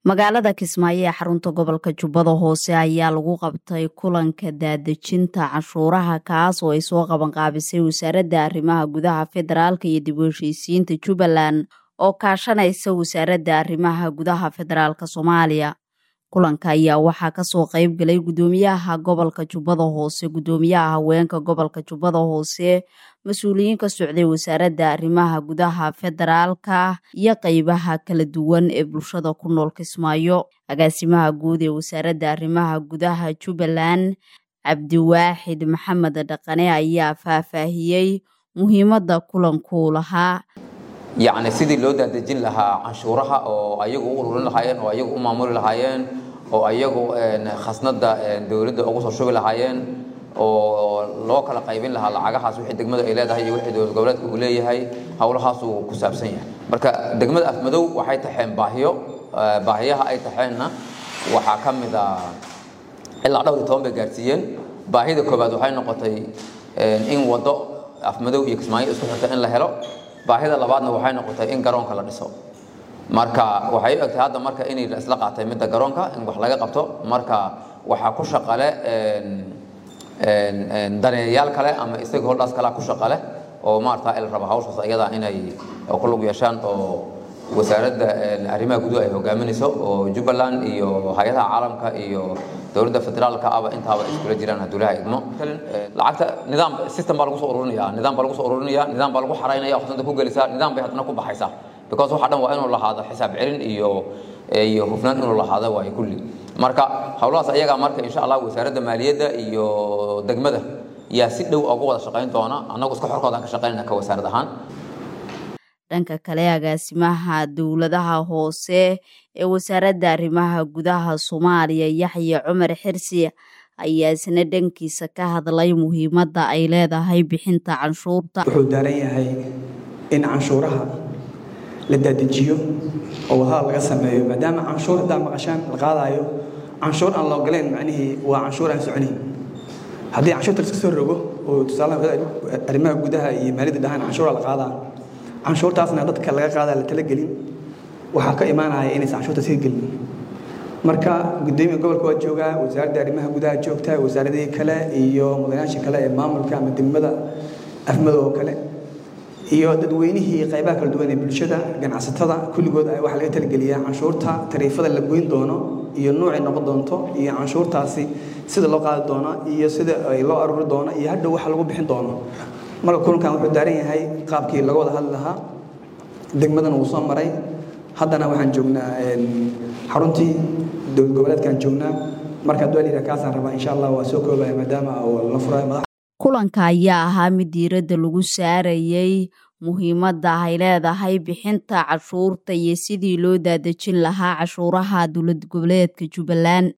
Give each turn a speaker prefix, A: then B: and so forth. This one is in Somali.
A: magaalada kismaayo ee xarunta gobolka jubbada hoose ayaa lagu qabtay kulanka daadejinta canshuuraha kaas oo ay soo qabanqaabisay wasaaradda arrimaha gudaha federaalk iyo dib u heshiisiinta jubbaland oo kaashanaysa wasaaradda arrimaha gudaha federaalk soomaaliya kulanka ayaa waxaa kasoo qayb galay guddoomiyaha gobolka jubbada hoose guddoomiyaha haweenka gobolka jubbada hoose mas-uuliyiin ka socday wasaaradda arrimaha gudaha federaalka iyo qeybaha kala duwan ee bulshada ku nool kismaayo agaasimaha guud ee wasaaradda arrimaha gudaha jubbaland cabdiwaaxid maxamed dhaqane ayaa faahfaahiyey muhiimadda kulankuu lahaa
B: yacni sidii loo daadejin lahaa canshuuraha oo ayagu u ururin lahaayeen oo ayagu u maamuli lahaayeen oo ayagu khasnadda dowladda ugu soo shubi lahaayeen oo loo kala qaybin lahaa lacagahaas wixii degmada ay leedahay iyo wixii dowlad goboleedka uu leeyahay howlahaasuu ku saabsan yahay marka degmada afmadow waxay taxeen baahiyo baahiyaha ay taxeenna waxaa ka mid a ilaa dhowr iyo toban bay gaarsiiyeen baahida koowaad waxay noqotay in waddo afmadow iyo kismaayo isku xirta in la helo baahida labaadna waxay noqotay in garoonka la dhiso marka waxay u egtay hadda marka inay isla qaatay midda garoonka in wax laga qabto marka waxaa ku shaqale daneeyayaal kale ama isaga holdhaas kalea ku shaqale oo maarata il raba hawshaas ayada inay ku lug yeeshaan oo wasaaradda arrimaha guduhu ay hogaaminayso oo jubbaland iyo hay-adaha caalamka iyo dowladda federaalka aba intaaba iskula jiraan haduulaha idmo lacagta nidaam system baa lagu soo ururinaya nidaam baa lagu soo ururinaya nidaam baa lagu xaraynaya xusanta ku gelisaa nidaam bay haddana ku baxaysaa because waxa dhan waa inuu lahaado xisaab celin iyo iyo hufnaan inuu lahaado waayo kulli marka howlahaas ayagaa marka insha allah wasaaradda maaliyadda iyo degmada yaa si dhow ugu wada shaqayn doona annagu iska xorkoodaan ka shaqaynayna ka wasaarad ahaan
A: dhanka kale agaasimaha dowladaha hoose ee wasaaradda arrimaha gudaha soomaaliya yaxya cumar xirsi ayaa isna dhankiisa ka hadlay muhiimadda ay leedahay bixinta canshuurta
C: wuxuu daaran yahay in canshuuraha la dadejiyo oo wadahada laga sameeyo maadaama canshuur haddaa maqashaan la qaadaayo canshuur aan loogoleen macnihii waa canshuur aan soconayn haddii canshuurta laska soo rogo oo tusaalaha arrimaha gudaha iyo maaliyadda dhahaan canshuura la qaadaa canshuurtaasna dadka laga qaadaa la talagelin waxaa ka imaanaya inaysan canshuurta sii gelin marka gudoomiya gobolka waa joogaa wasaaradda arrimaha gudaha joogta wasaaradihii kale iyo mudanayaasha kale ee maamulka ama degmada afmadow oo kale iyo dadweynihii qaybaha kala duwan ee bulshada ganacsatada kulligood waxaa laga talageliyaa canshuurta tariifada la goyn doono iyo nuucay noqon doonto iyo canshuurtaasi sida loo qaadi doono iyo sida loo aruri doono iyo hadhow waxa lagu bixin doono marka kulankan wuxuu daaran yahay qaabkii laga wada hadli lahaa degmadana wuu soo maray haddana waxaan joognaa xaruntii dowlad goboleedkaan joognaa marka hadduu layidhaha kaasaan rabaa insha allah waa soo koobaya maadaama la furayo madax
A: kulanka ayaa ahaa mid diiradda lagu saarayay muhiimadda ay leedahay bixinta cashuurta iyo sidii loo daadejin lahaa cashuuraha dowlad goboleedka jubbaland